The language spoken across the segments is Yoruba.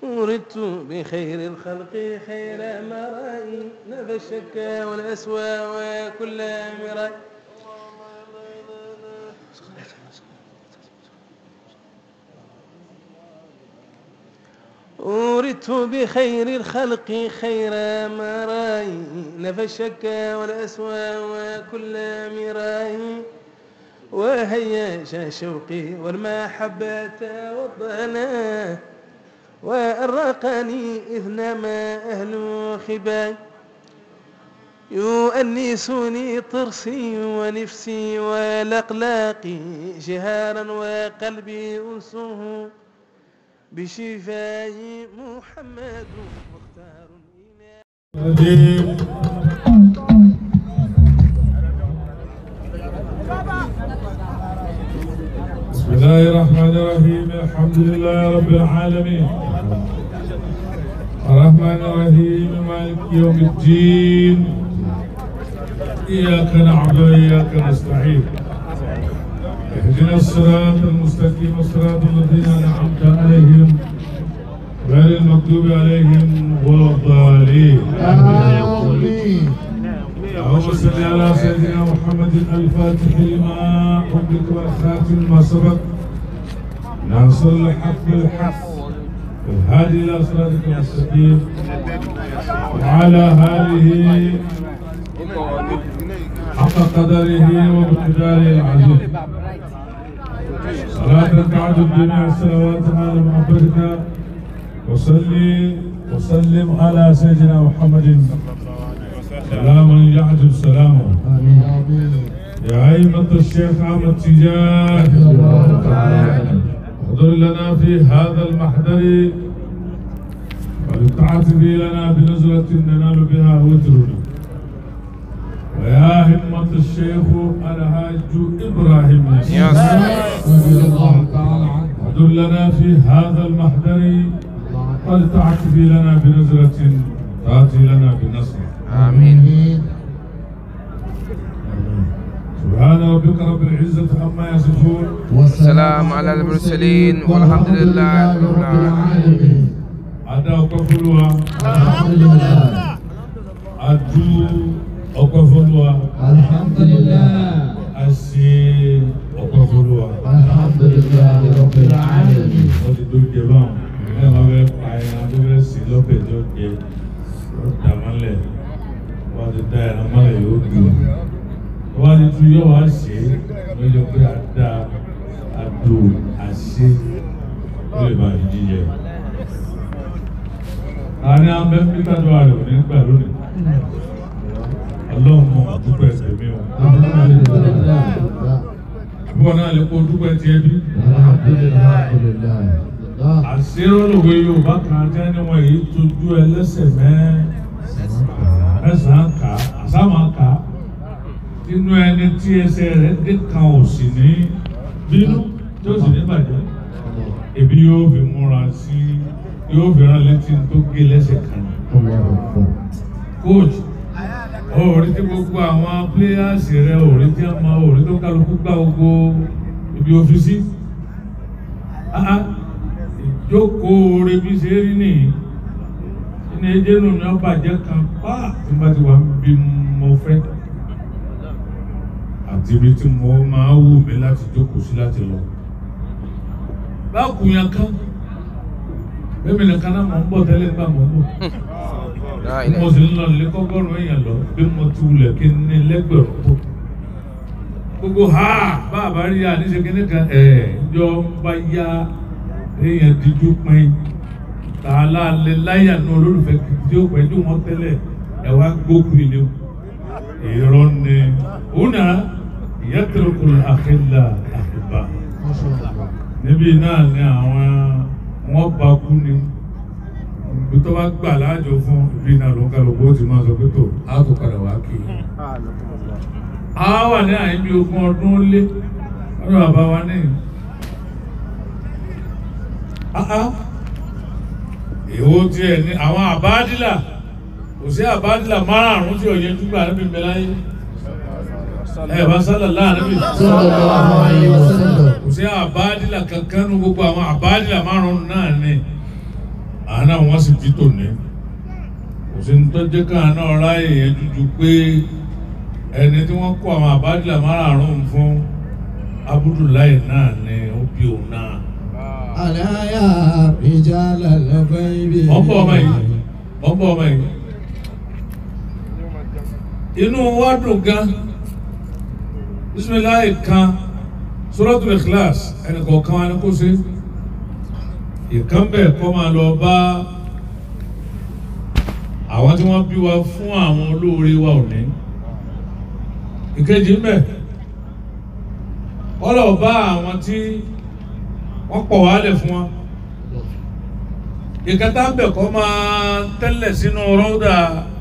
وردت بخير الخلق خير مرائي نفى الشك والأسوى وكل مرائي وردت بخير الخلق خير مرائي نفى الشك والأسوى وكل مرائي وهيا شوقي والمحبة والضنا وأرقني إذ نما أهل خباي يؤنسني طرسي ونفسي والأقلاق جهارا وقلبي أنسه بشفاء محمد مختار الرجيم بسم الله الرحمن الرحيم الحمد لله رب العالمين الرحمن الرحيم مالك يوم الدين إياك نعبد وإياك نستعين اهدنا الصراط المستقيم صراط الذين أنعمت عليهم غير المغضوب عليهم ولا الضالين آمين اللهم صل على سيدنا محمد الفاتح لما أغلق والخاتم ما سبق ناصر الحق بالحق الهادي إلى صراطك المستقيم وعلى آله حق قدره ومقداره العظيم صلاة تعد جميع الصلوات على محبتك وصلي وسلم على سيدنا محمد سلاما يعجب سلامه آمين آمين يا أئمة الشيخ أحمد تجاه الله تعالى احضر لنا في هذا المحضر ولتعتب لنا بنزرة ننال بها وترنا ويا همة الشيخ الحاج إبراهيم ياسر رضي الله تعالى عنه احضر لنا في هذا المحضر ولتعتب لنا بنزرة تأتي لنا بنصر آمين سبحان ربك رب العزة عما يصفون والسلام على المرسلين والحمد لله رب العالمين Adá ọpẹ́ f'Olúwa, الحمد لله adú ọpẹ́ f'Olúwa, الحمد لله a ṣe ọpẹ́ f'Olúwa. الحمد لله رب العالمين Wọ́n ti tó jẹ báwọn. Ẹ máa fẹ́ pa ẹran tó fẹ́ sí lọ́bẹ̀ tó jẹ. Wọ́n dà mọ́lẹ̀. Wọ́n ti dá ẹran mọ́lẹ̀ yóò gbé. Wọ́n ti tún yọ̀ wá ṣe é. Wọ́n yọ pé a dá adó àṣe. Ó lè bá a jíjẹ. Àárín abẹ́ Peter Dọ́wà rẹ̀ ò ní gbà lónìí. Ọlọ́run mọ dúpẹ́ tèmi o. الحمد لله Bọ́ọ̀ náà lè kó dúpẹ́ tiẹ̀ bí. الحمد لله الحمد لله àṣírọ́lùwé yorùbá kan jẹ́ níwọ̀n èyí tójú ẹlẹ́sẹ̀ mẹ́ ẹ̀sán kà àsámà kà nínú ẹni tí ẹsẹ̀ rẹ̀ dé kan ò sì ní bínú tí ó sì ní bàjẹ́ ebi yóò fi múra sí yóò fi rán létí tó gé lẹ́sẹ̀ kan الله أكبر coach òòrí tí gbogbo àwọn pléyàsì rẹ òòrí tí a máa òòrí tó kálukú gbá gbogbo ibi òfìsí ìjókòó rẹ bí ṣe rí nìyí ní ẹjẹ nù ní ọba jẹ kan pa tí n bá ti wà bí mo fẹ́ àti ibi tí mo máa wù mí láti jókòó sí láti lọ báàkù yẹn kan bẹ́ẹ̀ mi nìkan náà mọ̀ ń bọ̀ tẹ́lẹ̀ nígbà mọ̀ ń bọ̀ لا bí mo إله sì ń lọ nílé kọ́gọ́rùn èèyàn lọ bí mo ti wulẹ̀ kí n ní lẹ́gbẹ̀rún tó. gbogbo ha bàbá rí àníṣe kíní kan ẹ̀ jọ ń bá yá èèyàn díjú pin tààlà lè láyà ní olólùfẹ́ tí ó pẹ́jú wọn tẹ́lẹ̀ ẹ̀ wá gbókùn ilé o. èrò ni òun náà ìyá tẹ̀lé àkẹ́lá àkùbá ما شاء الله níbí náà ni àwọn wọn bá kú ni ibi tó bá gbà láàjọ fún ibi náà ló ń kálukú ó ti máa sọ pé tó a tó padà wá kí i. a wà ní àyíbí ogún ọdún ó lé ọdún bàbá wa ní. èwo tiẹ̀ ní àwọn àbádìlà kò sí àbádìlà márààrún tí ò yẹ júgbà níbi ìbẹ̀ láyé ẹ bá sálà láàrin mi صلى الله عليه وسلم kò sí àbádìlà kankan nu gbogbo àwọn àbádìlà márùn náà ni à náà wọ́n sì bí tòní kò sí ní tọ́jú kan náà ráyè yẹn dúdú pé ẹni tí wọ́n kó àwọn àbájá márààrún fún Abdullahi náà ni ó bí òun náà. ألا يا رجال الغيب wọ́n bọ̀ ọmọ yìí wọ́n bọ̀ ọmọ yìí inú wa dùn gan bisimilayi kan suratul ikhlas ẹnì kọ̀ọ̀kan wa ni kò sí ìkan bẹ́ẹ̀ kọ́ máa lọ bá àwọn tí wọ́n bí wa fún àwọn olóore wa òní ìkejì ń bẹ wọ́n lọ bá àwọn tí wọ́n pọ̀ wálẹ̀ fún wa ìkẹta ń bẹ̀ kọ́ máa tẹ́lẹ̀ sínú rọ́dà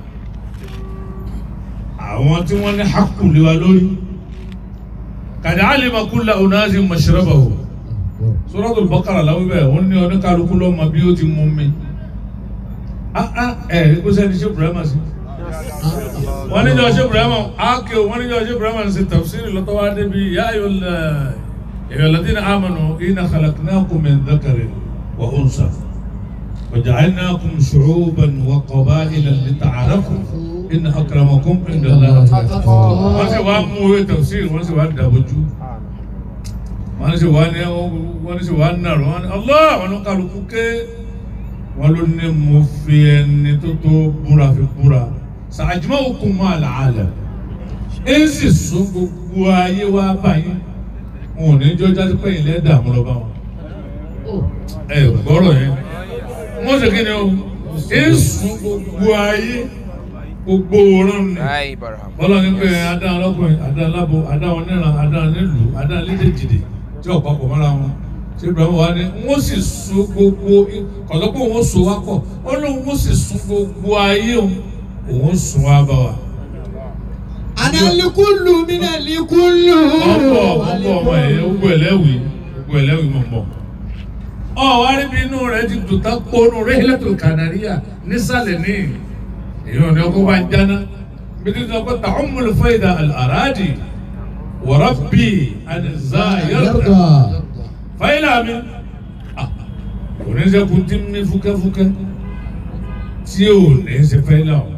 àwọn tí wọ́n ní hakù lé wa lórí kàdé alima kulla unazi mashrabahu Suratul Baqara láwọn bẹ́ẹ̀ wọ́n ní oníkàlùkù lọ́mọ bí ó ti mú mi ah ah ẹ̀ ẹ̀ kó sẹ́ni ṣé Ibrahima sí wọ́n ní jọ ṣé Ibrahima ákè wọ́n ní jọ ṣé Ibrahima ṣe tafsiri lọ́tọ́ wá débi yá ayọ̀ الذين آمنوا إن خلقناكم من ذكر وأنثى وجعلناكم شعوبا وقبائل لتعارفوا إن أكرمكم عند الله أتقاكم wọ́n sì wá mú ewé tafsir wọ́n sì wá dàbójú wọ́n sì wá ní wọ́n sì wá nàró wọ́n ní Allah wọn kálukú ké wọ́n ló ní mo fi ẹni tó tó búra fi búra sa'ajma'ukum ma'al 'alam ẹ̀ sì sún gbogbo ayé wá báyìí wọn ò ní jọ jáde pé ilẹ̀ dààmú lọ bá wọn. ẹ gbọ́rọ̀ yẹn wọ́n ṣe kí ni o èsùn gbogbo ayé gbogbo òórùn ni Ai, Barham. bọ́lá ní pé adáhùn lọ́kùnrin adáhùn lábo adáhùn níran adáhùn nílùú adáhùn lédèjìdè tí ọ̀pá pọ̀ mọ́ra wọn ṣé ibrahim wa ni wọ́n sì sun gbogbo kọ̀tọ́ pé wọ́n so wá pọ̀ ó lóun wọ́n sì sun gbogbo ayé òun òun sun wá bá wa. أنا الكل من الكل ọ̀pọ̀ ọ̀pọ̀ ọmọ ẹ̀ gbogbo ẹlẹ́wìí gbogbo ẹlẹ́wìí mọ̀ mọ̀. ọ wá rí bí inú rẹ ti dùn tán kónú Rihlatul Kanariya nísàlẹ̀ ní èèyàn ní ọkọ̀ bá ń jáná bí tí sọ pé ta'ummul fayda al-aradi wa rabbi anza yarda fayla mi Ah, kò ní sẹ́kù tí ń ní fúkẹ́fúkẹ́ tí ò ní ṣe fayla o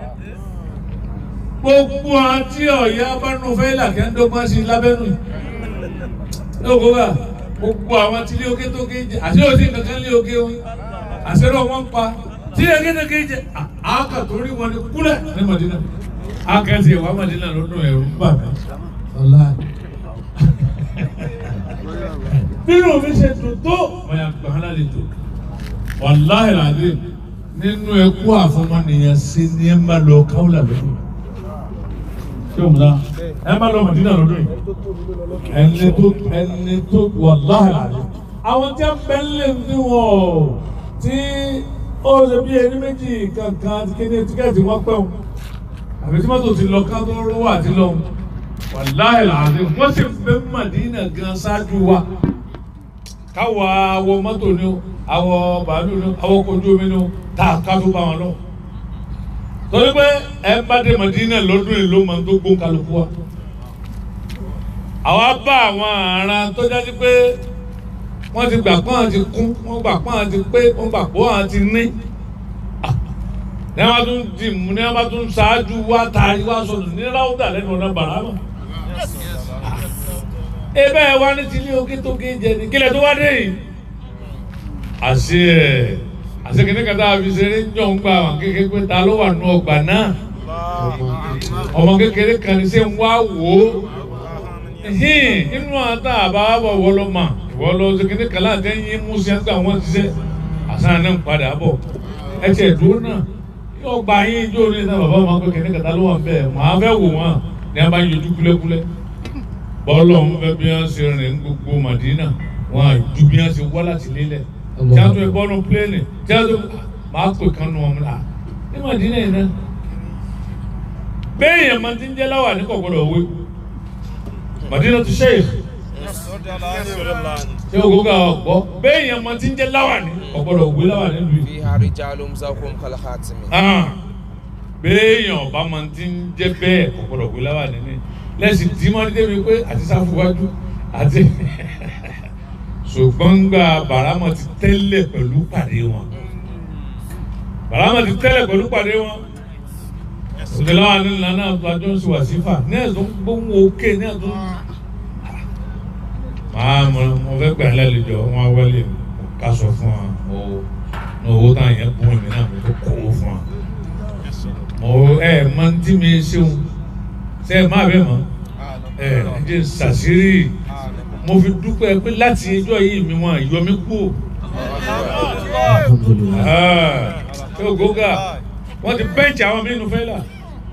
gbogbo àti ọ̀yá bánú fẹ́lá kẹ́ ń dọ́gbọ́n sí lábẹ́nu lóko bá gbogbo àwọn tí ilé oké tó ké jẹ àti òsì kankan lé oké wọn àṣẹrọ wọn ń pa tí ilé oké tó ké jẹ àákà tó rí wọn ní kúlẹ̀ ní Madina àkẹ́sì ìwà Madina lọ́dún ẹ̀rù ń bà mí. nínú mi ṣe dùn tó wọn yà gbà hàn lálejò wàláhì làdé nínú ẹkú àfọmọnìyàn sí ní ẹ má lọ káwọlà lọ́dún ṣé o múra ẹ má lọ Mọdínà lọ́dún yìí ẹni tó ẹni tó wàláhì làdé àwọn tí a bẹ ń lè ní wọn o tí ó ṣe bí ẹni méjì kankan àti kéde tíkẹ́ẹ̀tì wọn pẹ́ o àbí tí mọ́tò ti lọ ká tó rówó àti lọ wàláhì làdé wọ́n sì bẹ Mọdínà gan ṣáájú wa káwọ awọ mọ́tò ni o awọ bàálù ni o awọ kojú omi ni o tá a ká tó bá wọn lọ. torí pé ẹ bá dé Mọ̀dínà lọ́dún yìí ló máa ń tó gbó kálukú wa. àwa bá àwọn aràn tó jáde pé wọ́n ti gbà pọ́n àti kún wọ́n gbà pọ́n àti pé wọ́n gbà pọ́n àti ní. ní wọ́n bá tún dì mú ní wọ́n bá tún ṣáájú wá taari wá sọ̀rọ̀ ní ráúdà lẹ́nu ọ̀nà bàrámà ebe ẹ wá ní tilé oké tó ké jẹ ní kílẹ̀ tó wá dé yìí. àṣé ẹ àṣé kìnní kan tá a fi ṣeré jọ̀ ń gbà wọn kékeré pé ta ló wà nù ọgbà náà ọmọ kékeré kan ní sẹ́ ń wá wò ó hìn inú àtà àbáwọ̀ wọ́ lọ́ mà ìwọ́ lọ ṣe kìnní kan láti ẹ̀yìn mú sí ẹgbẹ́ àwọn ṣiṣẹ́ àṣà náà ń padà bọ̀ ẹ tiẹ̀ dúró náà yóò gba yín ijó ní ìta bàbá wọn pé kìnní kan tá ló wà bẹ́ẹ̀ màá fẹ́ wò wọ́n ní a bá yọjú kúlẹ́kúlẹ́ bọ́ọ̀lù ọ̀hún fẹ́ bí wọ́n ṣe rìn gbogbo Madina wọn àjú bí wọ́n ṣe wá láti lélẹ̀ tí a tún ẹ bọ́ọ̀lù pléènì tí a tún máa pè kán nu ọmọ náà ní Madina yìí náà bẹ́ẹ̀ yẹn máa ti ń jẹ́ láwà ní kọ̀gbọ́dọ̀ òwe Madina tu sheikh ṣé o kò ká ọ̀gbọ́ bẹ́ẹ̀ yẹn máa ti ń jẹ́ láwà ní kọ̀gbọ́dọ̀ òwe láwà nílùú yìí فيها رجال زوجهم كالخاتم béèyàn ọba máa ti ń jẹ́ bẹ́ẹ̀ kọ̀gbọ́dọ̀ òwe láwà nínú lẹ́sìn tí wọ́n dé mi pé àti sáfúwájú àti ṣùgbọ́n gba bàrámọ̀ ti tẹ́lẹ̀ pẹ̀lú pàdé wọn bàrámà ti tẹ́lẹ̀ pẹ̀lú pàdé wọn òṣèlú àwọn nílùú náà tó àjọ ń ṣe wàsífà ní ẹ̀sùn gbóhùn òkè ní ẹ̀sùn máa mo mo fẹ́ gbà lálejò wọn wọlé ká sọ fún wa mo ní owó táwọn yẹn bùn mí náà mo tó kó owó fún wa mo ẹ máa ń tí mi ṣeun ṣe ẹ má bẹ́ẹ̀ mọ́ ẹ ẹ jẹ́ ṣàṣírí mo fi dúpẹ́ pé láti ẹjọ́ yìí mi wọn yọ mí kú ṣé ògógà wọ́n ti bẹ́ǹchì àwọn mí nù fẹ́ là.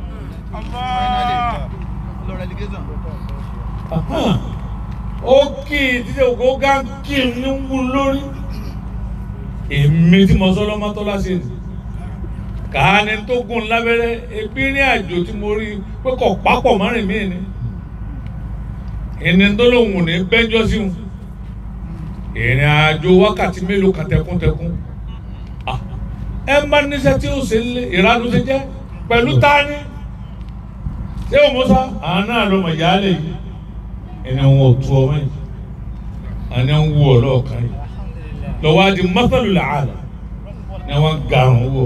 ó kì í títí ògógà kì í ní wú lórí èmi tí mo sọ lọ́mọ tó láṣẹ ni kàání tó gùn lábẹ́rẹ́ ebi ní àjò tí mo rí pé kò pápọ̀ márùn mí ni ẹni tó lóun ní bẹ́jọ́ sí wọn ìrìn àjò wákàtí mélòó kan tẹkúntẹkún Ah, ẹ ń bá níṣẹ́ tí ó ṣe ń lé ìranu ṣe jẹ́ pẹ̀lú tání ṣé o mọ̀ sá àwọn náà ló mọ̀ yálé yìí ẹni wọn ò tu ọmọ yìí àní ń wú ọ lọ́ọ̀kan yìí lọ́wọ́ á di mọ́tàlú làálà ni wọ́n ga àrùn wọ̀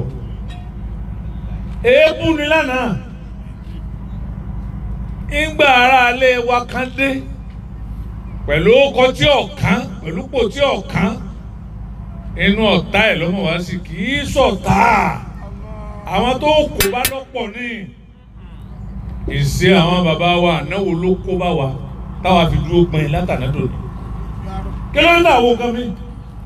èébú ni lánàá ìgbà ara alẹ́ wa kan dé pẹ̀lú ọkọ̀ tí ọ̀kan pẹ̀lú pò tí ọ̀kan inú ọ̀tá ẹ̀ lọ́mọ wá sí kì í sọ̀tá àwọn tó kó bá lọ́pọ̀ ní ìṣe àwọn bàbá wa ànáwó ló kó bá wa táwa fi dúró gbọ̀n látàná dòní kí ló ń dà wọ nǹkan mi.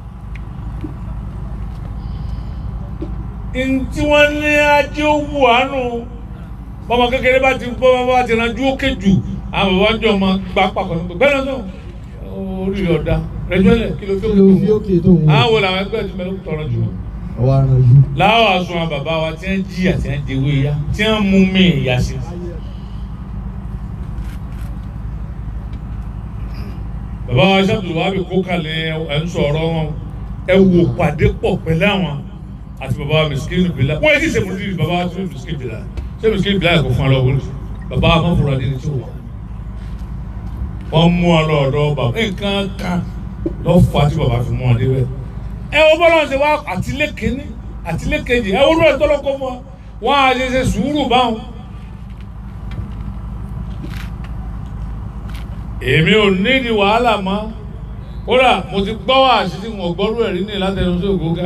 ntí wọ́n ní ajé owó àánú bọ́mọ kékeré bá ti bọ́ bá ti ranjú ókè jù àwọn bàbá jọ máa gbà pàpọ̀ nípa bẹ́ẹ̀ náà orí rẹ̀ ọ̀dà rẹ̀jọ́ lẹ̀ kí ló fi kí ló fi òkè tó ń wò àwọn wo làwọn ẹgbẹ́ ti mẹ́rin tọrọ jù ọwọ́ ara jù. láwọn àsun àwọn bàbá wa tí wọ́n jí àti wọ́n jẹwé ya tí wọ́n mú mi ìyá sí. bàbá wa sábà wà bí kó kalẹ̀ ẹ̀ ń sọ̀rọ̀ wọn ẹ wò pàdé pọ̀ pẹ̀lú àwọn àti bàbá wa mẹsìkìrì bìlà wọ́n yẹ kí sẹ́mu dìrì bàbá wa tó mẹsìkìrì bìlà ṣé mẹsìkìrì bìlà yẹ kó fún ọ lọ́wọ́ bàbá wa mọ̀fọ́rọ̀ adé ni tí wọ́n wọ́n mú ọ lọ́dọ̀ bàbá nǹkan kan lọ́ fà tí bàbá fi mú ọ débẹ̀ ẹ wo bọ́lá ṣe wá àtìlé kínní àtìlé kejì ẹ wo lóò tọ́lọ́kọ́ fún wa wọ́n á ṣe ṣe sùúrù báwọn. èmi ò nídìí wàhálà mọ́ kódà mo ti gbọ́ wá àṣìṣe wọn gbọ́rú ẹ̀rí ní látẹnu sí ògógá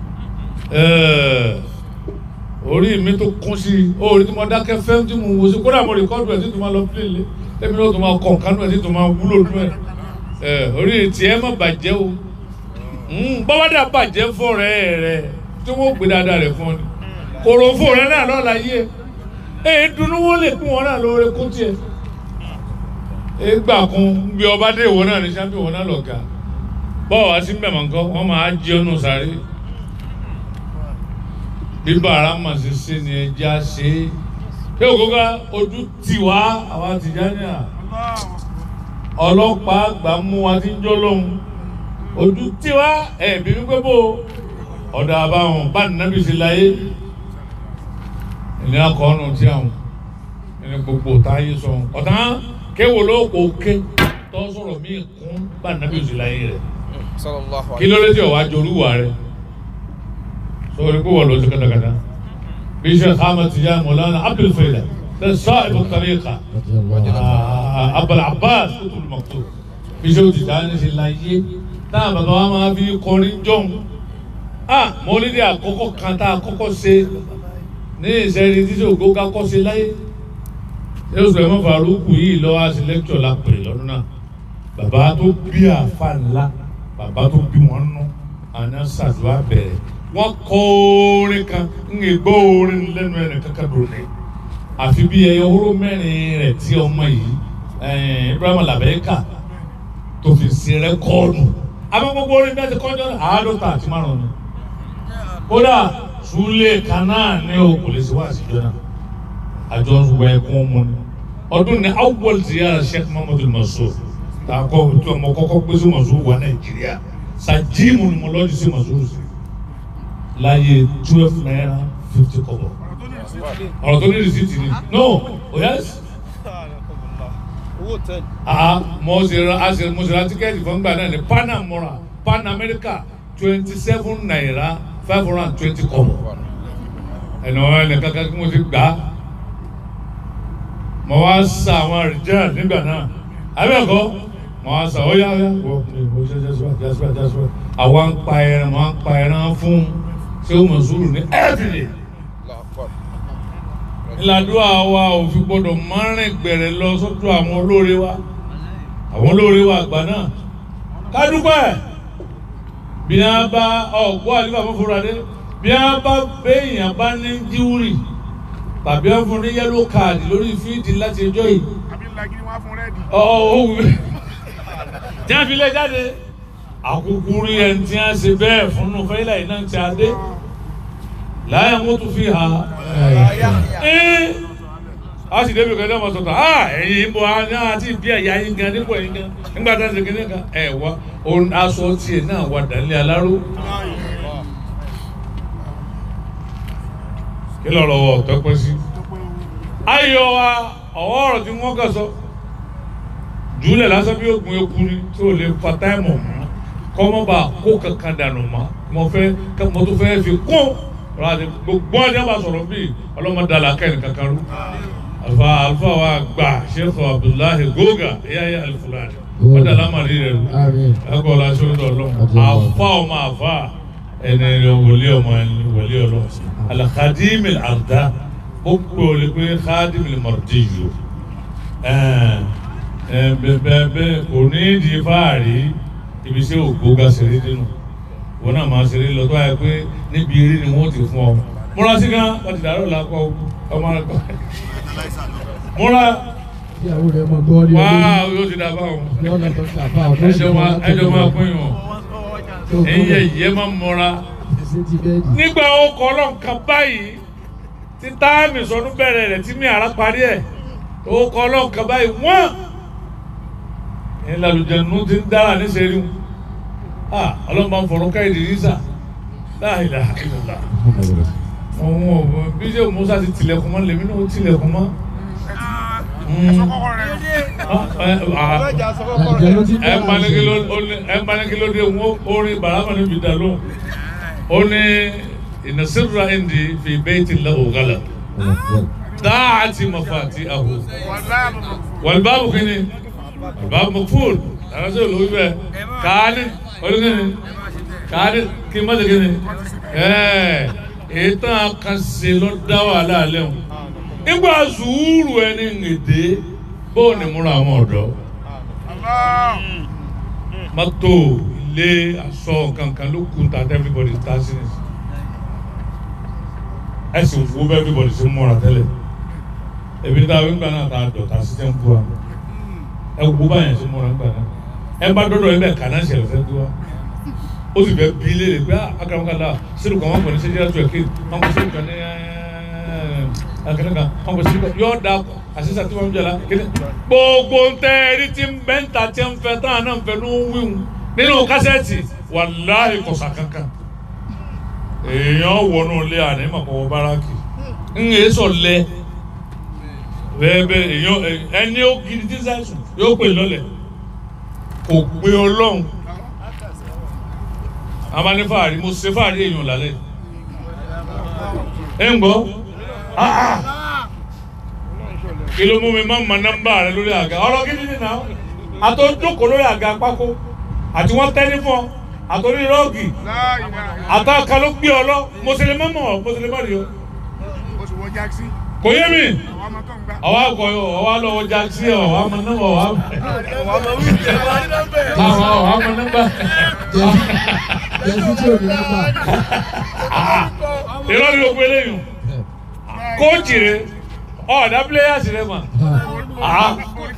orí mi tó kún sí i orí tí mo dákẹ́ fẹ́ tí mo wò sí kódà mo rìkọ́dù ẹ̀ tí tó máa lọ pílẹ̀ lé tẹ́mi náà tó máa kọ̀ kánú ẹ̀ tí tó máa wúlò nú ẹ̀ orí tiẹ̀ má bàjẹ́ o bọ́wádà bàjẹ́ fún ọ̀rẹ́ rẹ̀ tí wọ́n gbé dáadáa rẹ̀ fún ọ ni kòrò fún ọ̀rẹ́ náà lọ́la yé e èyí dunu wọn lè pín wọn náà lóore kó tiẹ̀ e gbà kún bí ọba dé ìwọ náà ní sábẹ́ ìwọ náà lọ̀gá bọ́ọ̀ wá sí mẹ́mọ̀ nǹkan wọ́n máa jí ọ́nù sáré bí bàrà mà ṣe ṣe ni ẹja ṣe é pé ògógá ojú tì wá àwa Tìjàníyà ọlọ́pàá àgbà mú wa tí ń jọ́ lóhun ojú tí wá ẹ̀bí wípé bó ọ̀dà àbáwọn bá nàbí sí láyé ìní akọ̀ọ́nù tí àwọn ẹni gbogbo táyé sọ ọ̀tán kéwò ló kò ké tó sọ̀rọ̀ mí kún bá nàbí sí láyé rẹ̀ sallallahu kí ló dé tí ọ̀wá jorúwà rẹ̀ sọ̀rọ̀ pé wọ́n lọ sí kàtàkàtà bí Sheikh Ahmad Tijani Maulana Abdul Faida tẹ sahib at-tariqa Abul Abbas Qutb al-Maktub bí Sheikh Tijani sí láyé táwọn bàbá wa máa fi kọrin jọ̀hún ah mọ́lídìí àkọ́kọ́ kan tá a kọ́kọ́ ṣe ní ìṣẹ́rí títí ògbó ká kọ́ ṣe láyé ṣé oṣù ẹ̀mọ́ Faruku yìí lọ́wọ́ àti lẹ́kítọ̀ la pè lọ́dún náà bàbá tó bí àfa ńlá bàbá tó bí wọn nú àná ṣàdúrà bẹ̀rẹ̀ wọ́n kọ́ orin kan ń lè gbọ́ orin lẹ́nu ẹ̀rẹ̀ kankan dòní àfi bí ẹyọ hóró mẹ́rin rẹ̀ tí ọmọ yìí Ibrahim Labẹ́ka tó fi ṣe rẹ́kọ́ọ̀dù àmọ́ gbogbo orin bẹ́ẹ̀ ti kọjọ́ àádọ́ta àti márùn ni kódà súlẹ̀ kanáà ní o kò lè ṣe wá àṣìjọ náà àjọ ń wọ ẹkún mu ni ọdún ní awwal ziyara Sheikh Muhammadu Mansur tààkọ tí ọmọ kọ́kọ́ gbé sí Mansur wà Nàìjíríà sàjíìmù ni mo lọ́ọ́ sí Mansur sí láyé twelve naira fifty kọ́bọ̀ ọ̀rọ̀ tó ní rìsíìtì ni no oh yes owó tẹ́lẹ̀. ah mo ṣe ra a ṣe mo ṣe ra tíkẹ́ẹ̀tì fún gbà náà ní pan amora pan america twenty seven naira five hundred and twenty kọ́bọ̀ ẹnì wọn ẹnì kankan kí mo ti gbà á mo wá sa àwọn rìjẹ́ nígbà náà abẹ́ẹ̀kọ́ mo wá sa ó yá yá wọ mo ṣe jẹ́ sọ́wọ́ jẹ́ sọ́wọ́ jẹ́ sọ́wọ́ àwa ń pa ẹran mo ń pa ẹran fún ṣé o mọ̀ sùúrù ní everyday ìlàdúrà wa ò fi gbọdọ̀ márùn gbẹ̀rẹ̀ lọ sọ́dọ̀ àwọn olóore wa àwọn olóore wa àgbà náà kádúpẹ́ bí a bá ọ̀gbọ́n àlífà fún fúnra dé bí a bá béèyàn bá ní jíwúrì tàbí a fún ní yẹ́lò káàdì lórí fíìdì láti ẹjọ́ yìí àbí lagiri wọn fún rẹ́ẹ̀dì. ọ̀hún tí a fi lé jáde àkókò rí ẹni tí a ṣe bẹ́ẹ̀ fún un fẹ́lá iná tí a dé láyé wọn tún fi hà ẹ́ a sì débi kan náà wọ́n sọ̀tọ̀ ah ẹ̀yin ń bọ̀ àti ìbí ẹ̀yà yín gan nípò ẹ̀yin gan nígbà tá a ṣe kíní kan ẹ̀ wá òun aṣọ tiẹ̀ náà wà dálé aláró kí lọ́rọ̀ wọ̀ tọ́pẹ́ sí. ayọ̀ wa ọ̀wọ́ ọ̀rọ̀ tí wọ́n kà sọ jùlẹ̀ lásán bí oògùn eku ni tí o lè fa táìmù mọ́ kọ́mọ́ bá kó kankan dànù mọ́ mo fẹ́ mo tún fẹ́ fi kún ọ̀rọ̀ àti gbogbo ọjọ́ bá sọ̀rọ̀ bíi ọlọ́mọdé alákẹ́ni kankan rú alfa alfa wa gba sheikh abdullahi goga eyaye alifulani wọ́n dàlá màrí rẹ̀ rú Àmín. ẹ̀kọ́ la ṣe ń dọ̀ lọ́wọ́ àfa ọmọ àfa ẹni rẹ̀ wòlé ọmọ ẹni wòlé ọlọ́wọ́ alakadimi arda ó pè ó lè pé kadimi mardiyu bẹ́ẹ̀ kò ní di fáàrí ibi tí ògbóga ṣeré dínú wọn náà máa ṣeré lọ tó wáyé pé níbi eré ni wọ́n ti fún ọ múra sí gan wọ́n ti dàrú làkọ ọmọ rẹ kọ múra ìyàwó rẹ̀ mọ̀ gbọ́ ní wá olórí yóò ti dà báwọn lọ́nà tó ń kàfà ọ̀dọ́ ẹjọ máa ẹjọ máa pín yàn tó ẹyẹ ìyẹ́ máa múra ẹsẹ̀ ti bẹ́ẹ̀dì. nígbà ọkọ̀ ọlọ́nkan báyìí tí táàmì sọdún bẹ̀rẹ̀ rẹ̀ tí mi àrà parí ẹ̀ ọkọ̀ ọlọ́nkan báyìí wọ́n ní lálùjẹ̀nu ti ń dára níṣẹ́rí wọn ọlọ́mọ fọ̀rọ̀ ká ìdírísà láìlà ìlàlà ọ̀hún ọ̀hún bí ṣe musa ti tilẹ̀kùn mọ́ lèmi náà ó tilẹ̀kùn mọ́. ẹ̀sọ́ kọ́kọ́ rẹ̀ àjẹ́ ló ti ẹ dára mbaniki ṣe. ló ó ní ẹ mbaniki ló dé wọn orin barama níbi dá ló ó ní ìnasirra indi fi bayti lahu ghalab dáàtì mafati ahu wàlbáàbù kìíní wàlbáàbù makful àwọn sọ lórí bẹ káàní olùkìíní káàní kí n má dé kìíní ẹ ètò àkànṣe ló dá wàhálà alẹ́ wọn nígbà sùúrù ẹni ngèdè bóun ni múra àwọn ọ̀dọ́ mọ́tò ilé aṣọ kankan ló kún ta everybody ta sí ní ẹ sì wo bẹ́ẹ̀ everybody ṣe ń múra tẹ́lẹ̀ ebi tá a wí gbà náà tá a dọ̀ tá a sì tẹ́ ń kú wa ẹ wo báyẹn ṣe múra gbà náà ẹ bá dọ́dọ̀ ẹ bẹ́ẹ̀ kàná ṣẹlẹ̀ fẹ́ kú wa ó sì fẹ́ bí léèrè pé akaramukala sínú kan wọn kò ní ṣe jẹ́ àtúwẹ̀ kéèké wọn kò sínú kan ní akẹ́kẹ́ kan wọn kò sínú kan yóò da àṣìṣe àti wọn jẹ́ la kéde gbogbo ntẹ ẹni tí ń bẹ́ ń ta tí ń fẹ́ táwọn náà ń fẹ́ ló ń wíwù nínú kásẹ̀tì wàláhì kọ̀sà kankan èèyàn wọnú ilé àná ìmọ̀kọ̀wọ́ báràkì ń yé sọ lẹ bẹ́ẹ̀ bẹ́ẹ̀ èèyàn ẹni ó gidi tí sáìsù yóò pè lọ́lẹ̀ kò pé ọlọ́run amani fàárì mo ṣe fàárì èèyàn lálẹ́ ẹ ń gbọ́ ah ah kí ló mú mi máa ma nọ́mbà rẹ lórí àga ọ̀rọ̀ gidi ni náà àtọ jókòó lórí àga pákó àti wọ́n tẹ́ ní fún ọ àtọ́rí rọ́ọ̀gì àtọ́ aka ló gbé ọ lọ mo ṣe lè má mọ̀ mo ṣe lè má rí o oṣù wọ jáksí kò yé mi àwọn ọmọ tó ń gbà. ọwọ́ àgọ́ ọwọ́ lọ́wọ́ jáksí ọwọ́ àmọ́ nọ́mbà ọwọ́ àmọ́ ọwọ́ àmọ́ nọ́mbà jẹ́sí tí ò ní nọ́mbà. irọ́ ni o pé lẹ́yìn kóòtù rẹ ọ̀dà pílẹ́yàsì rẹ mà ah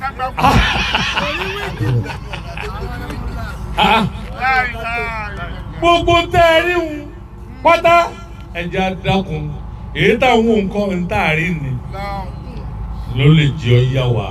ah gbogbo tẹ́ ẹ rí un pátá ẹ̀jẹ̀ adákun èyí táwọn nǹkan ń tà rí ni ló lè jẹ́ ọ yá wa.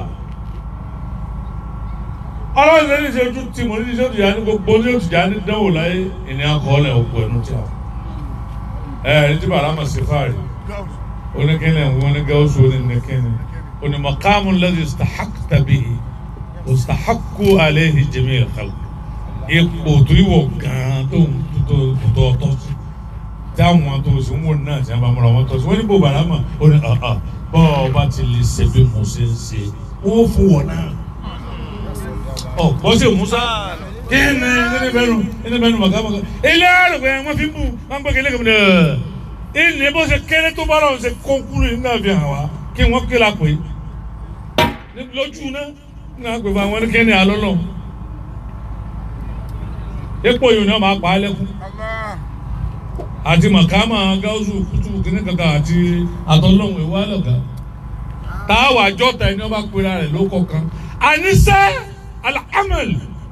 ọlọ́run lè ní ṣe ojú tí mo ní ṣe òtún yá ní gbogbo ní òtún yá ní dánwò láyé ìní akọọ́lẹ̀ òkú ẹnu tí a. ẹ ẹ ní tí bàrà mọ̀ sí fáàrí oníkẹ́lẹ̀ ń wọ́n ní gáúsù oníkẹ́ni onímọ̀kámù lẹ́yìn istahaqta bihi istahaqu alayhi jami'il khalq ipò tó yíwọ gan tó tó tó tó tọ́ sí táwọn tó sì ń wò náà tí wọn bá múra wọn tọ́ sí wọn ní bò bàrà mọ̀ ó ní ọ̀ọ́ bọ́ ọ bá ti lè ṣe bí mo ṣe ń ṣe wọ́n fún wọn náà ọ bọ́ sí musa kí ni ẹni bẹ́ẹ̀ nù ẹni bẹ́ẹ̀ nù màkà màkà ilé àlùkò wọn fi bù wọn gbé kele kele ẹ ilé bó ṣe kéré tó bá lọ́wọ́ ṣe kó kúrò nínú àfi hàn wá kí wọ́n kí la pè é lójú náà ní àgbèfà àwọn ẹnikẹ́ni àlọ́lọ́ epo yìí ni wọ́n máa pa á lẹ́kún Allah. àti màkàmà gáúsù kùtù kìnnì kankan àti àtọ́lọ́hún ìwà lọ́gà táwa jọ́ta ẹni wọ́n bá pera rẹ̀ ló kọ̀ọ̀kan àníṣe alahamel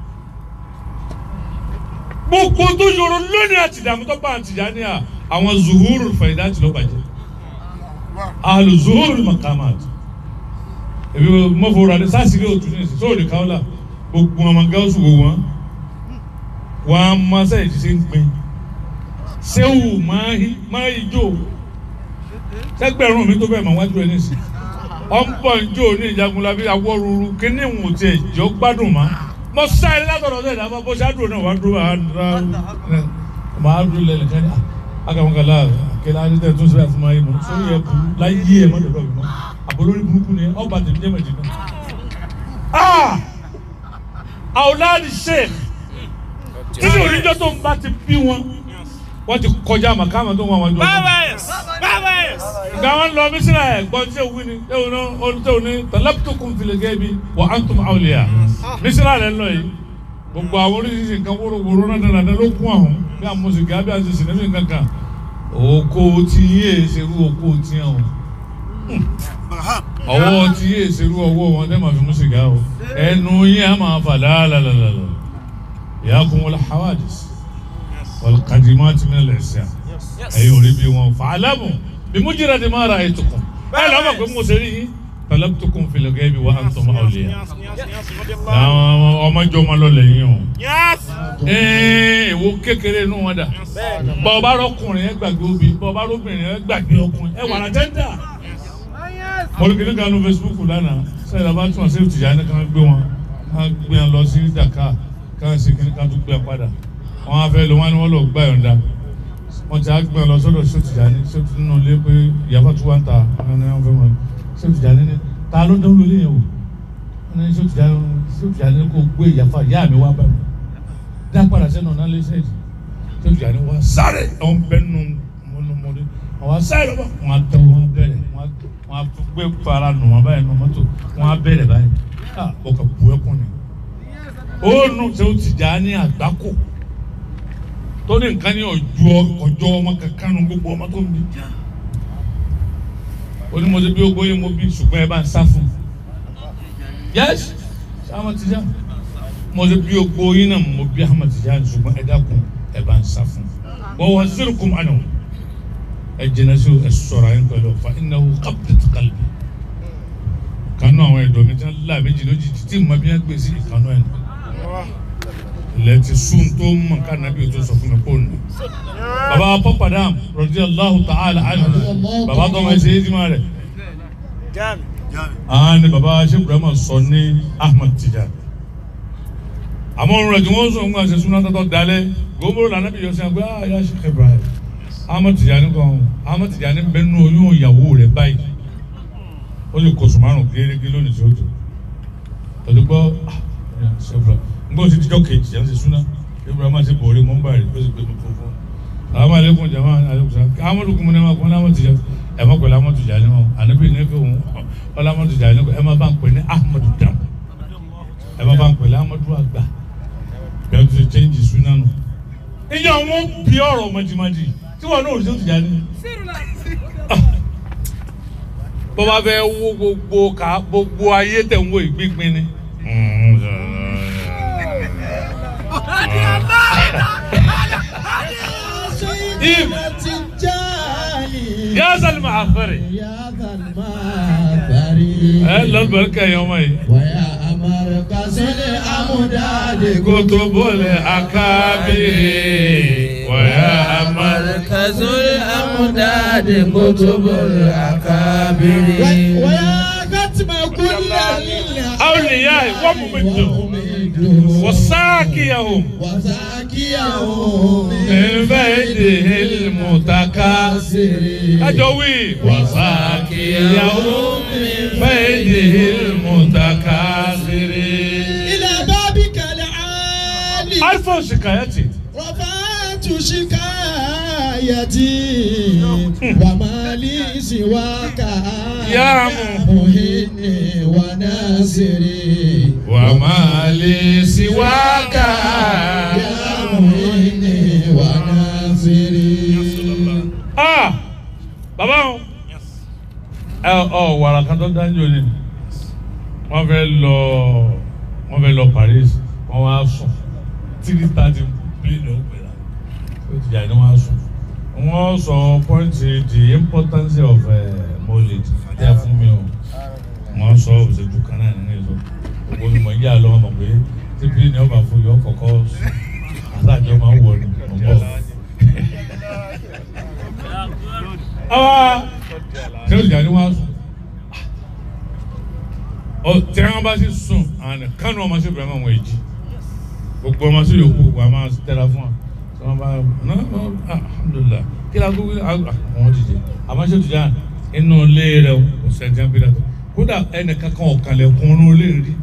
gbogbo tó yọrọ lónìí àti ìdààmú tó bá àtìjà ní à àwọn zuhuru fàyídá ti lọ bàjẹ́ àlù zuhuru makamat èmi mọ́fọ́ra ní sásìkè òtún ní ìsìn sóòrè káwọ́là gbogbo ọmọ gáúsù wò wọ́n wọ́n á máa sẹ́yìn ti ṣe ń pin sewu máa hi máa hi jó sẹgbẹrún mi tó bẹ́ẹ̀ máa wájú ẹ nísì ọ̀npọ̀ njó ní ìjagunlabi awọ́ruru kíní ìwọ̀n tiẹ̀ jọ gbádùn má mọ sáré látọ̀dọ̀ sẹ́yìn náà bó ṣáàdùn náà wàá dúró máa dúró lẹ́lẹ̀ kẹ́ni akamakala akẹ́lẹ́ adé tó sẹ́yìn fún máa yé mọ́ sórí ẹ̀ kú láyé ẹ̀ mọ́ dọ̀dọ̀ mi mọ́ àbólórí burúkú ni ọba tèmi jẹ́ mẹ́jì náà. àwòláàdì sheikh títí oníjọ́ tó ń bá ti bí wọn wọ́n ti kọjá màkàmà tó ń wá wọn jọ. Báwẹ̀s! Báwẹ̀s! nga wọn lọ mísírà ẹ gbọ́n tí o wí ni tí o ní o tí o ní talabtukum fil ghaibi wa antum awliya mísírà rẹ lọ yìí gbogbo àwọn oríṣiríṣi nǹkan wóró wóró náà dáná dáná ló kún àwọn bí a mùsùlùmí bí a ti sinmi nǹkan kan oko tí yé ṣerú oko tí yẹn o ọwọ́ tí yé ṣerú ọwọ́ wọn dẹ́ máa fi mú sìgá o ẹnu yẹn a máa fà lálàlàlà ìyá kún wọlé hawadis wọlé kadimati min al-isyan ẹ̀yin ò rí bí wọn fa'alamu bí mujrad ma ra'aytukum ẹ lọ́ mọ̀ pé mo ṣe rí yín talabtukum fil ghaibi wa antum awliya àwọn ọmọ jọ ọmọ lọlẹ̀ yín o ee èwo kékeré inú wọn dà bọ́ ọba rọkùnrin ẹ gbàgbé obì bọ́ ọba rọbìnrin ẹ gbàgbé ọkùnrin ẹ wà lájẹ́ńdà mọ̀lùkìlì kan ní Facebook lánàá sẹ́yìn làbá tún àṣẹ òtìjà ní kan gbé wọn kan gbé wọn lọ sí Dakar kan sì kí ní kan tún gbé wọn padà wọn á fẹ́ lọ wọn ni wọn lọ gbá yọ̀ǹda wọn ti á gbé wọn lọ sọ́dọ̀ sọ́tìjà ní sọ́tì nínú ilé pé ìyàbá tún wá ń ta wọn ni wọn fẹ́ wọn sọ́tìjà ní ta ló dánwó lé yẹn o wọn ni sọ́tìjà sọ́tìjà ní kò gbé ìyàfa ìyá mi wá bá mi dá padà sẹ́nu ọ̀nà lẹ́sẹ̀ yìí sọ́tìjà ní wọn sáré àwọn bẹ́ẹ̀ nù mọ́nùmọ́dé àwọn sáré lọ́wọ́ wọn á tẹ wọn bẹ̀rẹ̀ wọn á wọn á gbé fara nù wọn báyìí nù mọ́tò wọn á bẹ̀rẹ̀ báyìí ah ọkà bu ẹkún ni ó nù sọ́tìjà ní àgbákò tó ní nǹkan ní ọjọ́ ọjọ́ ọmọ kankan nu gbogbo ọmọ tó ń bí onímọ̀tò bí ogbó yẹn mo bí ṣùgbọ́n ẹ bá ń sá fún un yẹ́sì Ahmad Tijani mọ̀tò bí ogbó yẹn náà mo bí Ahmad Tijani ṣùgbọ́n ẹ dákun ẹ bá ń sá fún un wọ́n wọ́n zero kum àná ẹ jìnnà sí ẹ sọ̀rọ̀ ayé pẹ̀lú ọ̀fà innahu qabdatu qalbi kanú àwọn ẹ̀dọ́ mi tí wọ́n lá méjì lójijì tí mo bí wọ́n gbé sí ìkanú ẹ̀ lẹ́tí sun tó mọ̀ ká nàbí o tó sọ fún mi kó nù. baba pọ́pàdàm radiyallahu ta'ala anhu baba tó ma ṣe é jimá rẹ̀. àwọn ni baba ṣe burama sọ ní Ahmad Tijani. àmọ́ òun rẹ̀ tí wọ́n sọ ń gbà ṣe súná tọ́tọ́ dalẹ̀ gbogbo la nàbí yọ sí àgbẹ̀ ah ya Sheikh Ibrahim Ahmad Tijani kan Ahmad Tijani bẹ́ẹ̀ nù oyún ìyàwó rẹ̀ báyìí ó lè kóṣù márùn gérégé lónìí tí ó jù pẹ̀lú gbọ́ ah ya Sheikh Ibrahim ngbọ́n ti dijọ́ kejì yẹn ti súná ibrahima ti bọ̀ọ̀rẹ́ mọ́ báyìí ó sì gbé mi fún fún àwọn alekun jama alekun sa amadu kun ne ma kun amadu tija ẹ ma pẹ̀lú amadu tija ni ma anabi ne ko wala amadu tija ni ko ẹ ma bá ń pè ní ahmadu dam ẹ ma bá ń pẹ̀lú amadu agba bẹ́ẹ̀ tó ti change súná nù. ìyá wọn bí ọ̀rọ̀ mọ̀jìmọ̀jì tí wọn náà ò sí tija ni. bọ́ba fẹ́ wo gbogbo ká gbogbo ayé tẹ̀ ń wo ìgbígbin ni. إيم يا زلمة عفري يا ذا المعبري هلا البركة يومي ويا مركز الأمداد كتب الأكابر ويا أمر مركز الأمداد كتب الأكابر ويا ختم كل لله أولياء الأولياء وممدهم وساقيهم وزاكيهم من بيته المتكاثر أجوي وساقيهم من بيته المتكاثر إلى بابك العالي ألف شكايتي رفعت شكايتي وما لي سواك يا مهني وناصري وما لي سواك يا مهني وناصري ah bàbá o ẹ ọ wàrà kan tó dájú ni wọ́n fẹ́ lọ wọ́n fẹ́ lọ Paris wọ́n wá sùn three thirty plane ó pè lá ó ti jà ní wọ́n á sùn wọ́n sọ point the importance of molid tẹ fún mi o wọ́n sọ òṣèlú kan náà nínú èso gbogbo mi mọ̀ yíyá lọ́wọ́ mọ̀ pé tí plane ọba fún yọ kọ̀kọ́ sùn àtàjọ máa ń wọ̀ ní ọ̀bọ̀ awa tí o jà ní wàá sùn ọ tí wọn bá sì sùn àná kánú ọmọ sí bẹ̀rẹ̀ wọn èjì gbogbo ọmọ sí yòókù wà máa tẹ̀ra fún wa tí wọn bá ná ná alhamdulilah kí la kó àwọn dìde àmọ́ sí òtún yà inú ilé rẹ o sẹ́ńtẹ́ bí dàtọ̀ kódà ẹnì kankan ọ̀kànlẹ̀ kún inú ilé rí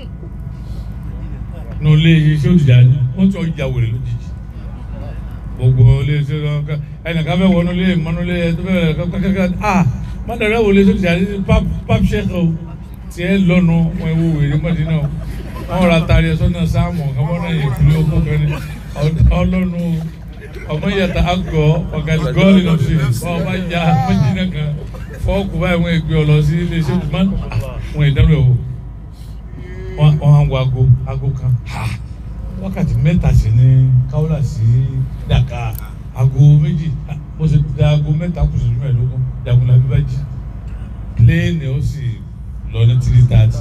inú ilé yìí sí òtún yà ni wọ́n tún ọjà wèrè lójijì gbogbo ilé iṣẹ́ lọ ká ẹnìkan fẹ́ wọnú ilé mọ́nú ilé tó fẹ́ kẹ́kẹ́kẹ́ ah mọ́tàrẹ́ wo lè ṣe ti àdé pap ṣẹ́kọ̀ o tiẹ̀ lọ́nu wọn ewu wèrè mọ́dínà o wọn rà tari ẹ̀sọ́ náà sáàmù ọ̀kọ́mọ́ náà yẹ kúlẹ̀ ọkọ̀ kẹrin ọlọ́nu ọmọ yàtọ̀ àgọ́ ọ̀gàdì gọ́ọ̀lì náà ṣe wọn bá ya mọ́dínà kan fọ́ọ̀kù báyìí wọn ègbé ọ lọ sí ilé iṣẹ́ tó máa wọn ìdánwò o wọn á wọ aago aago kan wákàtí mẹ́ta sí ní káwọ́là sí dàkà aago méjì mo ṣe da aago mẹ́ta kù sí mẹ́ẹ̀ẹ́dógún dàgùnlá bí bá jí pléènì ó sì lọ ní three thirty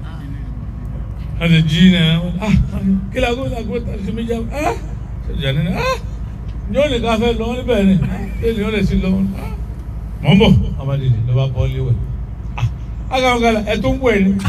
ọ̀sẹ̀ jí náà ah kí la gómìnà aago mẹ́ta sí méjì ah ṣèjà nínú ah ní òní ká fẹ́ lọ níbẹ̀ ni pléènì ó lè sí lọ ah mọ̀ ń bọ̀ ọmọdé ni lọ́ba bọ́ léwẹ̀ ah agáwọn kan ẹ̀ tó ń wẹ̀ ni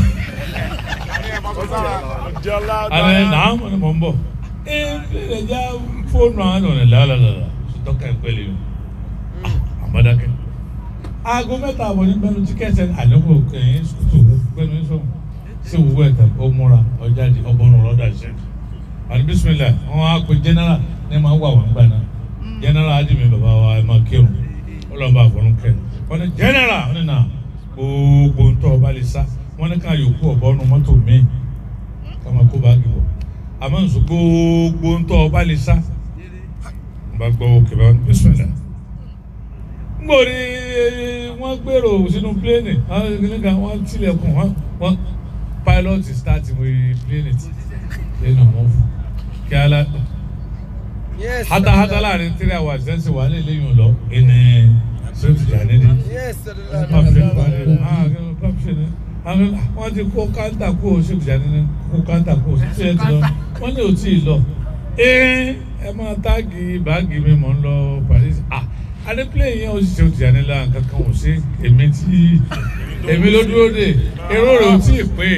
ale naam ne mɔ n bɔ ee ne ja fóònù àwọn ọ̀nà làálàlà dọ́kà ìpẹ́lẹ̀ yìí àmọ́dákẹ́ aago mẹ́ta àbọ̀ ní bẹ́ẹ̀ tí kẹsẹ̀ àdókò kẹ́yìn sùtù pẹ̀lú sọ̀rọ̀ sí òwúwẹ̀ ẹ̀ta ó múra ọjà di ọgbọ́n ọ̀rọ̀dà ṣe àti bisimilá wọn á pe general ní ma wà wọn gbà náà general adimi bàbá wa ẹ máa kírun ó lọ́n bá àfọ̀nù kẹ́ wọn ni general wọn ni nà gbogbo ntọ́ ọba lè sá wọn ni ká yòókù ọ̀bọ́nu mọ́tò míì kama kó báàgì bọ̀ àmọ́ nsọ gbogbo ntọ́ ọba lè sá n bá gbọ́ òkè bá bisimilá ngbori wọ́n gbèrò sínú pléènì nígbà wọ́n tilẹ̀kùn wọ́n pilot start wọ́n pléènì tí pléènì wọ́n fún kí ala hata hata láàrin three hours ṣẹ́nsì wà lè léyìn lọ ẹni sèpì jàdédé pàpṣẹ pàpṣẹ ni wọ́n ti kó káńtà kó o sèpì jàdédé kó káńtà kó o sèpì jàdédé lọ wọ́n ní o tí ì lọ ee ẹ máa táàgì báàgì mi mọ̀ ń lọ Paris ah adépilẹ̀ yẹn ó sì ṣe òtún yànnì lára kankan ò sí èmi tí èmi ló dúró dé èrò rẹ̀ ò tí ì pé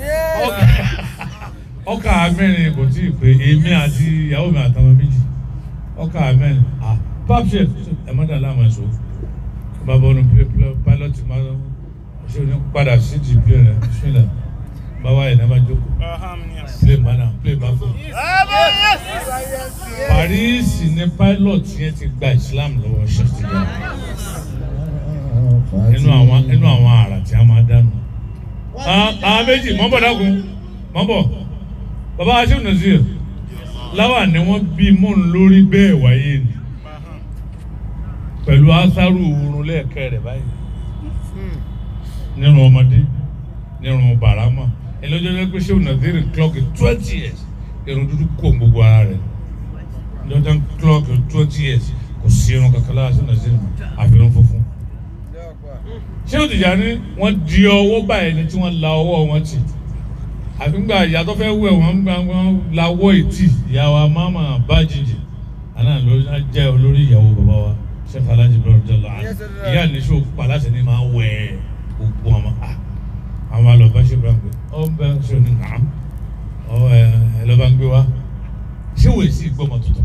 ọkà mẹ́rin kò tí ì pé èmi àti ìyàwó mi àtàwọn méjì ọkà mẹ́rin ah papṣẹ ẹ má dàlá àmọ́ ẹ̀ṣọ́ bàbá ọ̀nà pilot máa ṣe òní padà sí di plane rẹ̀ sílẹ̀ báwa ẹ̀ náà máa jókòó plane máa náà plane máa fò. Paris ni pilot yẹn ti gba Islam lọ́wọ́ ṣètìlá nínú àwọn nínú àwọn àrà tí a máa dánù. àwọn méjì mọ́ bọ̀ dákun mọ́ bọ̀ bàbá aṣèwọ̀n Nazir láwà ni wọ́n bí mọ́ ń lórí bẹ́ẹ̀ wáyé ni pẹ̀lú asaru oorun lẹ́ẹ̀kẹ́ rẹ̀ báyìí nínú ọmọdé nínú barama ẹlẹ́jọ́ lẹ́gbẹ́ aṣèwọ̀n Nazir clock twenty years irun dúdú kó gbogbo ara rẹ̀ lọ́jọ́ clock twenty years kò sí irun kankan lára aṣèwọ̀n Nazir àfihàn funfun ṣé o tìjà ní wọ́n di ọwọ́ báyìí ni tí wọ́n la ọwọ́ wọn tì àfíngbà ìyàtọ̀ fẹ́ wẹ̀ wọ́n gbà wọ́n lawọ́ ìtì ìyàwó amáma bájìjì àná ló jẹ́ olórí ìyàwó bàbá wa sẹ́fà alájì lọ́rọ̀ jẹ́ lọ́wọ́ ìyá níṣó paláṣẹ ni máa wẹ̀ gbogbo àwọn àwọn àlọ́ bá ṣe bá ń pè ọ ọ ń bẹ ṣe ní nà ọ ẹ ẹ lọ́ba ń gbé wa ṣé wòye sí gbọ́mọ tuntun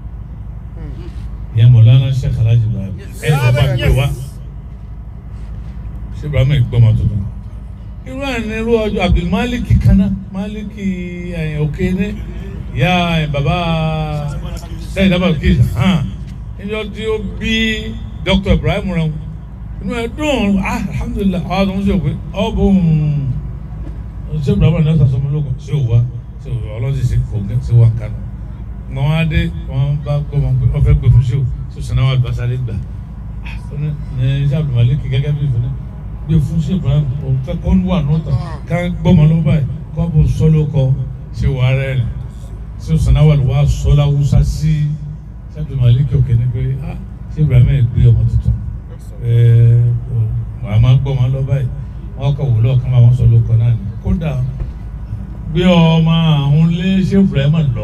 ìyẹn Mọ̀lánà Sheikh Alhaji Ibrahim ẹ lọ́ba ń gbé wa ṣé Ibrahim gbọ́mọ tuntun irú ẹ̀ ní irú ọjọ́ Abdulmalik kana Malik ẹ̀ òkè ní ìyá ẹ̀ bàbá sẹ́yìn dábàá kí hàn níjọ́ tí ó bí Dr. Ibrahim rẹ̀ inú ẹ̀ dùn ah alhamdulilah àwọn àti wọn ṣe òpin ọ bò ń ṣé Ibrahim náà sàṣọmọ lóko ṣé òwa ṣé òwa ọlọ́sìn ṣe kò gẹ́ ṣé wà kánú wọn wá dé wọn bá gbọ́ wọn pé wọn fẹ́ gbé fún ṣé o ṣé o sinamu alibasa lè gbà ní iṣẹ́ Abdulmalik gẹ́gẹ́ bí ìfúnni gbé fún ṣé Ibrahim òun fẹ́ kó wà nọ́ọ̀tà ká gbọ́mọ ló báyìí kó bó sọ́lọ́ kọ ṣé wà rẹ̀ rẹ̀ ṣé o sinamu alibasa sọ́lá wúsá sí ṣé Abdulmalik òkè ní pé ah ṣé Ibrahim ẹ̀ gbé ọmọ tuntun wàá máa gbọ́ wọn lọ báyìí wọn kọ wò lọ́ọ̀kan máa wọ́n sọ lóko náà ni kódà gbé ọmọ àwọn lé ṣé Ibrahim lọ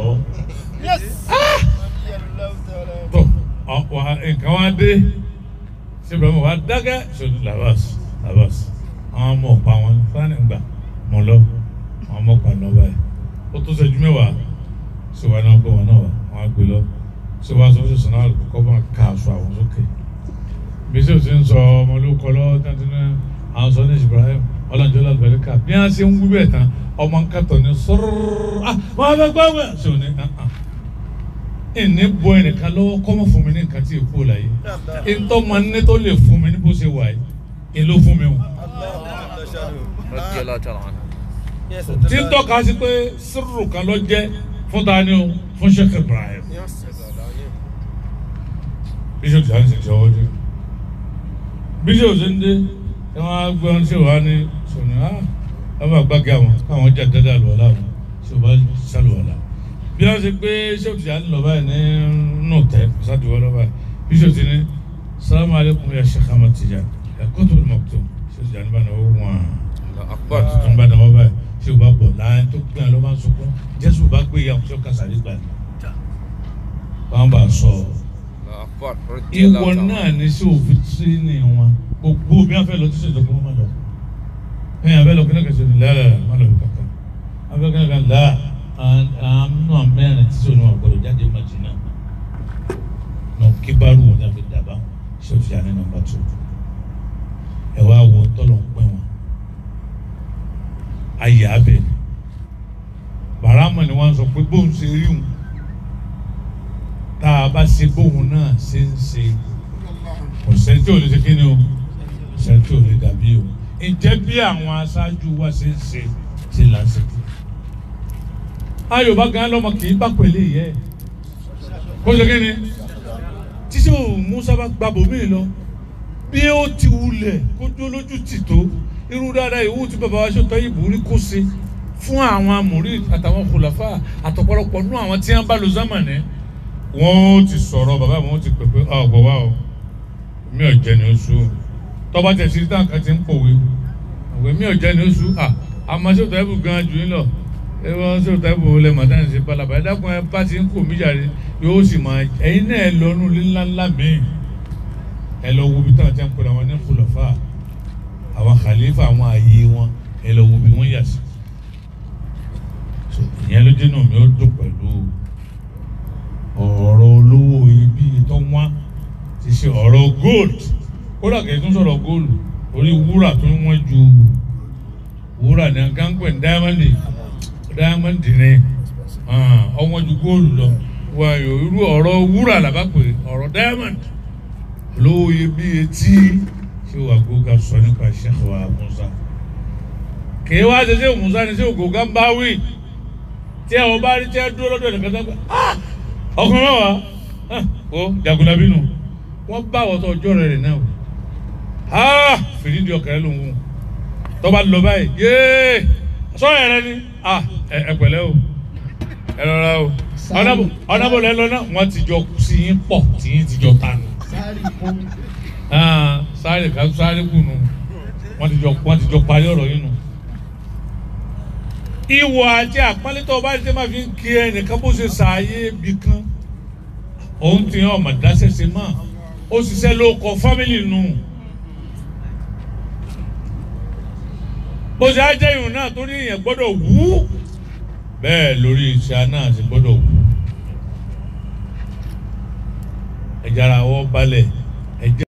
tó ọ̀pọ̀ nǹkan wá dé ṣé Ibrahim wá dákẹ́ ṣòdì labas labas àwọn ọmọ ọ̀pá wọn fúlàní gbà mọ̀ lọ àwọn ọmọ ọ̀pá náà báyìí ó tó ṣẹ́jú mẹ́wàá ṣé wàá náà gbọ́ wọn náà wà wọn á gbé lọ ṣé wàá sọ fún ṣọ̀nà àlùkò bá ká aṣọ àwọn sókè bísí ò ti ń sọ ọmọ olóko lọ́wọ́ tẹ́tí ní àwọn sọ ní Ibrahim ọlọ́njọ́ lálùbẹ́ríkà bí wọ́n ṣe ń wí bẹ́ẹ̀ tán ọmọ nkàtọ̀ ní sọ́rọ́rọ́ ah wọ́n fẹ́ gbọ́ wẹ̀ ṣe ò ní ìní bọ ẹnìkan lọ́wọ́ kọ́mọ̀ fún mi ní nǹkan tí èkó la yìí ìtọ́ máa ní tó lè fún mi ní bó ṣe wà yìí èló fún mi o. radiyallahu ta'ala anhu. tí ń tọ́ka sí pé sírù kan ló jẹ́ fún tani o fún Sheikh Ibrahim bíṣọ̀ tí a ń ṣe ọwọ́ dé bíṣọ̀ tí ń dé ẹ wọ́n á gbé wọn ṣe wá ní sọ̀nà á wọ́n bá gbàgbé àwọn káwọn jà dáadáa lọ́wọ́ láwọn ṣe wọ́n bá ṣàlùwàlà bí wọ́n ṣe gbé ṣọ́ọ̀tì yà ń lọ báyìí ní nù tẹ́ ṣàdùwọ́ lọ báyìí bíṣọ̀ tí ní salamu alaykum ya Sheikh Ahmad Tijani ya Qutb al-Maktoum ṣọ́ọ̀tì yà ń bá náà wọ́n Allahu akbar. tuntun bá náà báyìí ṣé o bá bọ̀ láyé tó gbé àlọ́ máa ń sọkún jésù bá gbé ìyá ọ̀ṣọ́ kásáré gbà ní. wọ́n bá a sọ Allahu akbar. radiyallahu ìwọ ta'ala náà ní sí òfin tí ní wọn gbogbo bí wọ́n fẹ́ lọ tí sèǹtẹ̀ kún wọn lọ. ẹ̀yìn abẹ́ lọ kí ní kẹsì ní lẹ́ẹ̀ má lọ bí kankan abẹ́ kí ní kan là àánú mẹ́rin tí sèǹtẹ̀ wọn gbọdọ̀ jáde Májínà nà kíbarú wọn jáde dàbá ṣé o fi àná nàmbà tó ẹ wá wọ tọ́lọ̀ ń pẹ́ wọn ayé abẹ bàrámà ni wọn sọ pé bóun ṣe rí wọn tá a bá ṣe bóun náà ṣe ń ṣe kò sẹ́ni tí ò lè ṣe kí ni o kò sẹ́ni tí ò lè dàbí o ǹjẹ́ bí àwọn aṣáájú wa ṣe ń ṣe ṣe là ń ṣe kí. ayọ̀bá gan lọ́mọ kì í bá pèlè yẹ kó ṣe kí ni tíṣe ò Musa bá gba bòmí lọ bí ó ti wulẹ̀ kó dó lójú tì tó irú dáadáa ìwú tí bàbá wa ṣètò ìbúrí kó ṣe fún àwọn amòrí àtàwọn kòlàfà àtọ̀pọ̀lọpọ̀ nú àwọn tí wọ́n bá lo zámàní wọ́n ti sọ̀rọ̀ bàbá wọn ti pèpè ọ̀gbọ̀n wa o mi ò jẹ́ ní oṣù tọ́ba tẹ̀ sí táwọn kan ti ń pòwe òwe mi ò jẹ́ ní oṣù à àmọ́ ṣètò ẹ̀bù gan jù yín lọ ẹ wọ́n ṣètò ẹ̀bù lẹ̀ màdá ní ṣe balaba ẹ dákun ẹ bá ti ń kò mí jàre yóò sì máa ẹ̀yin náà ẹ lọ nù ńlá ńlá míì ẹ lọ wo bí táwọn ti ń pè àwọn ní kòlàfà àwọn khalifa àwọn ààyè wọn ẹ lọ wo bí wọ́n yà sí so ìyẹn ló jẹ́ náà mi ó dùn pẹ̀lú ọ̀rọ̀ olówó iyebíye tó wá ti ṣe ọ̀rọ̀ gold kódà kìí tún sọ̀rọ̀ gold orí wúrà tó ń wọ́n ju wúrà ní gánpẹ̀ diamond diamond ní ọwọ́n ju gold lọ wà yóò irú ọ̀rọ̀ wúrà làbá pè ọ̀rọ̀ diamond olówó iyebíye tí ṣé wàá gbóga sọ nípa Sheikh wa Musa kìí wá ṣe ṣé Musa ni ṣé ògógá ń bá wí tí ẹ ò bá rí tí ẹ dúró lọ́dọ̀ ẹ̀nìkan tó gbà ọkùnrin náà wà ó jagunlabi nù wọ́n bá wọ́tọ̀ ọjọ́ rẹ̀ rẹ̀ náà wò fìdí di ọkàn ẹ ló ń wù tó bá lọ báyìí yéé sọ́yà rẹ ni ẹ pẹ̀lẹ́ o ẹ lọ́ra o ọ̀nàbọ̀ lẹ́ lọ́nà wọ́n ti jọ sí yín pọ̀ tí yín ti jọ tánu sáré ká sáré kù nù wọ́n ti jọ wọ́n ti jọ parí ọ̀rọ̀ yín nù ìwọ àti àpọ́nlẹ́tọ̀ ọba ṣe máa fi ń kí ẹnìkan bó ṣe ṣàyè ibì kan òun ti hàn ọmọ dáṣẹṣe mọ́ ó ṣiṣẹ́ ló kọ fámìlì nù bó ṣe á jẹ́ ìrùn náà tó ní èèyàn gbọ́dọ̀ wú bẹ́ẹ̀ lórí iṣẹ́ náà sì gbọ́dọ̀ wú ẹ̀jára wọ́ balẹ̀ ẹ̀jẹ̀.